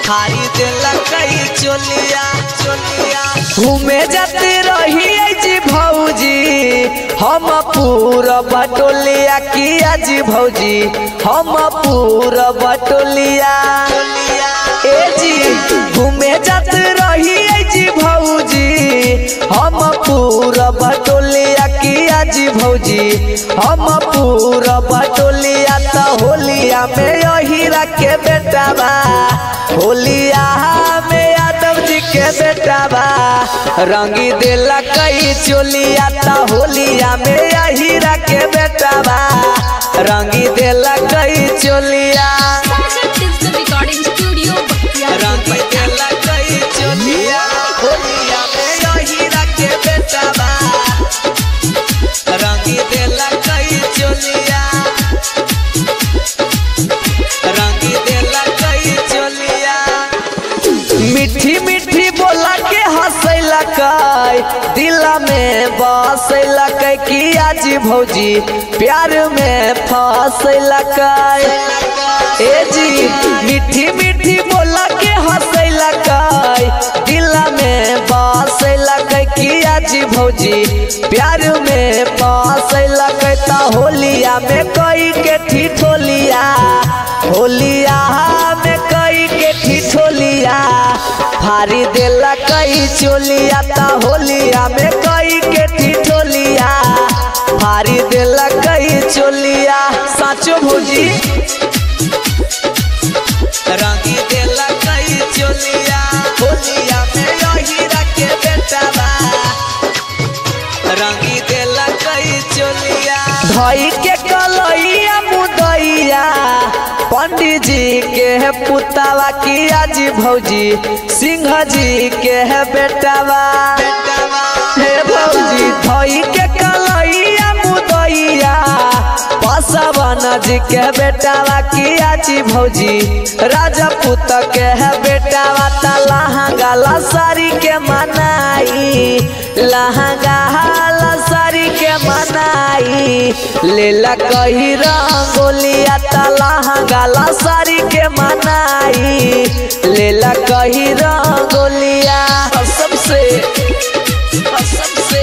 हारी देला कई चोलिया चोलिया घूमे जाते रही जी भौजी हम पूरा बटोलिया किया जी भौजी हम पूरा बटोलिया ए जी घूमे जाते रही जी भौजी हम पूरा बटोलिया किया जी भौजी हम पूरा बटोलिया त होलिया में यहीरा के बेटा बा होलिया में यादव जी के बेटा बा रंगी देला कई चोलिया त होलिया में यहीरा के बेटा बा रंगी देला कई चोलिया Sagar digital recording studio Bakhtiyarpur रंगी देला कई चोलिया होलिया में यहीरा के बेटा बा रंगी देला कई चोलिया रंगी देला कई चोलिया मीठी मीठी बोला के हंसैला कई दिला में बसैला कई किया जी भौजी प्यार में फंसैला कई ए जी मीठी मीठी बोला के हंसैला कई दिला में बसैला कई किया जी भौजी प्यार में फंसैला कई ता होलिया में कई के ठिठोलिया होलिया में कई के ठिठोलिया फारी देला कई चोलिया ता होलिया में कई के ठिठोलिया फारी देला कई चोलिया साचो भौजी रंगी देला कई चोलिया होलिया में यहीरा के बेटा बा रंगी देला कई चोलिया धई के कलैया मुदैया पंडित जी के है पुतावा किया जी भौजी सिंह जी के है बेटावा हे भौजी धई के कलैया मुदैया पसवन जी के बेटावा किया जी भौजी राजपूत के है बेटावा ता लहंगा लसारी के मनाई लहंगा लसारी के मनाई लेला कही रंगोलिया ता लहंगा लसारी के मनाई लेला कही रंगोलिया सबसे सबसे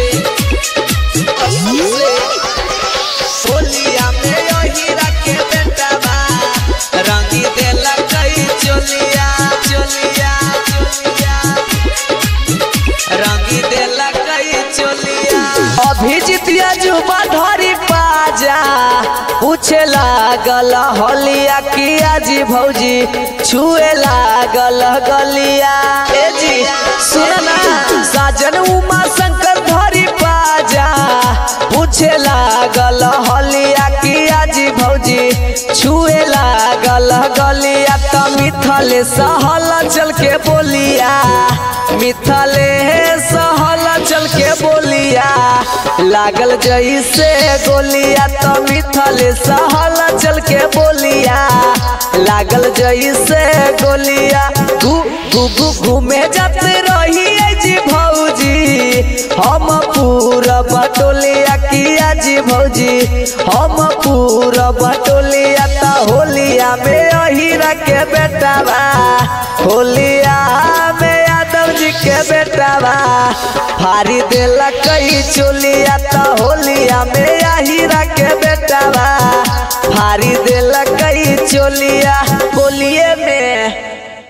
सबसे होलिया में यहीरा के बेटा बा रंगी देला कई चोलिया चोलिया चोलिया रंगी देला कई चोलिया अभिजितिया जुबा धरी पाजा पूछे लागल हलिया किया जी भौजी छुए लागल गलिया ए जी सुनना साजन उमा शंकर धरी पाजा पूछे लागल हलिया किया जी भौजी छुए लागल गलिया त मिथले सहल चल के बोलिया मिथले सहल चल के बोलिया लागल जैसे गोलिया त मिथले सहल चल के बोलिया लागल जैसे गोलिया गु गु गु घूमे जाते रही जी भौजी हम पूरा बटोलिया किया जी भौजी हम पूरा बटोलिया ता होलिया में अहिरा के बेटा बा होलिया में यादव जी के बेटा बा फारी देला कई चोलिया ता होलिया में अहिरा के बेटा बा फारी देला कई चोलिया होलिए में